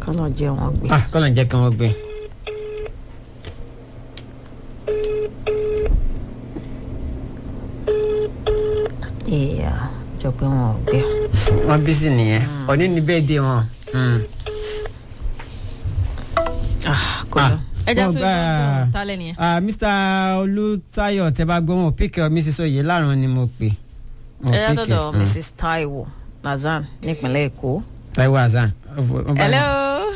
kọ́nà jẹ́ wọn gbé. ah kọ́nà jẹ́ kí wọ́n gbé. ìyá jọ pé wọn ò gbé. wọ́n bí sí nìyẹn òní ni bẹ́ẹ̀ dé wọn. Mm. kò lọ. ẹ já wọ́n sí gbá- ìdúró tálẹ̀ nìyẹn. Ah, mr olùtayọ tẹ bá gbọ́ wọn píkẹ́ ọ mrs oyè láàrún ni mo pè. Mo ẹ já pick dọ̀dọ̀ ẹ, mm. mrs taiwo nazan nípínlẹ̀ èkó. taiwo hasan. Ó- ó bá- hello.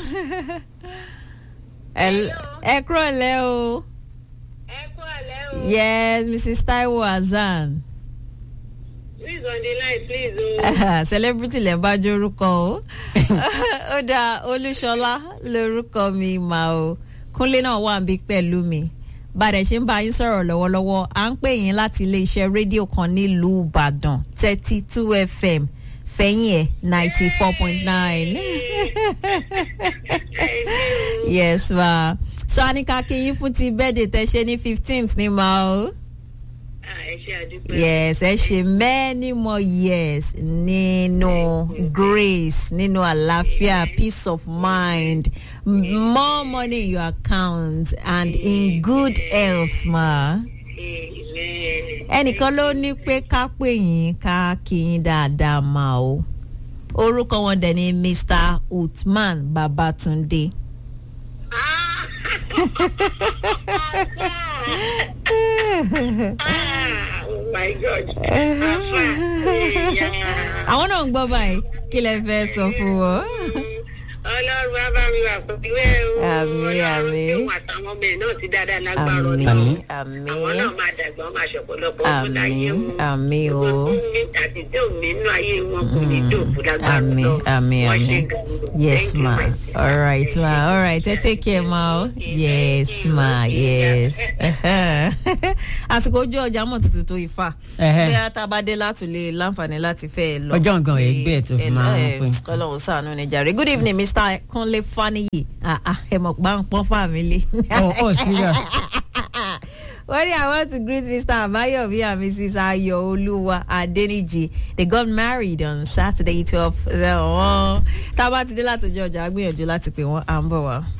Hel- ẹ kúrò lẹ́ o. ẹ kú àlẹ́ o. yes mrs taiwo hasan. please on the line please o. celebrity lè bá jórúkọ o ó dáa olúṣọlá lórúkọ mi mà o kúnlé náà wà níbí pẹ̀lú mi bàdẹ̀ ṣe ń bá yín sọ̀rọ̀ lọ́wọ́lọ́wọ́ à ń pè yín láti iléeṣẹ́ rédíò kan nílùú ìbàdàn thirty two fm fẹ̀yìn ẹ̀ ninety four point nine yes ma so a ní ká kí yín fún ti bẹ́ẹ̀dẹ̀ tẹ́ ṣe ní fifteenth ní ma o. Ah, ẹ ṣe àdúpẹ́. yes ẹ ṣe many more years nínú grace nínú àlàáfíà peace of mind m- more money in your account and in good health ma. Amen. ẹnìkan ló ní pé ká pè yín ká kí yín dáadáa ma o orúkọ wọn dẹ̀ ni mr uthman babatunde. Ah, oh my God. Afa, èèyàn. àwọn náà ń gbọ́ báyìí kí lẹ fẹ́ sọ fún wọn. ọlọ́run bá bá mi wà pẹ̀lú ẹ o. Àmín, ọlọ́run àmín. tí òun àtàwọn ọmọ ẹ̀ náà ti dáadáa lágbára àmì ọ̀nà. Àmín. àmì àwọn náà máa dàgbà wọn máa ṣọ̀pọ̀lọpọ̀ ọdún láyé àmì wọn. àmì o. gbogbo tó ní àti tí ò ní inú ayé wọn kò ní dòkú lágbára Àmín, Ọlọ́run. àmín, Wọ́n àmín. ṣe gan-an. Yes, Thank you, ma. my dear. All right, ma. All right. Ẹ take care, ma. o. Yes, ma. Yes. Àsìkò ojú ọjà mọ̀ tuntun tó ifá. Ẹhẹ́. Bí a ta bá dé láti lè láǹfààní láti fẹ́ lọ. Ọjọ́ nǹkan ẹ̀ gbé ẹ̀ tó fi máa ń Eh, pín. Ọlọ́run ṣàánú ni jàre. Good evening, Mr. Kunle Faniyi. Ah, ah, Ẹ mọ̀ pa ń pọ́n fàmílì. oh oh serious. Well, I want to greet Mr. Abayomi and Mrs. Ayo Oluwa Adeniji. They got married on Saturday, 12th. Tá a bá ti dé látọjọ́ ọjà, a gbìyànjú láti pè wọ́n à ń bọ̀ wá.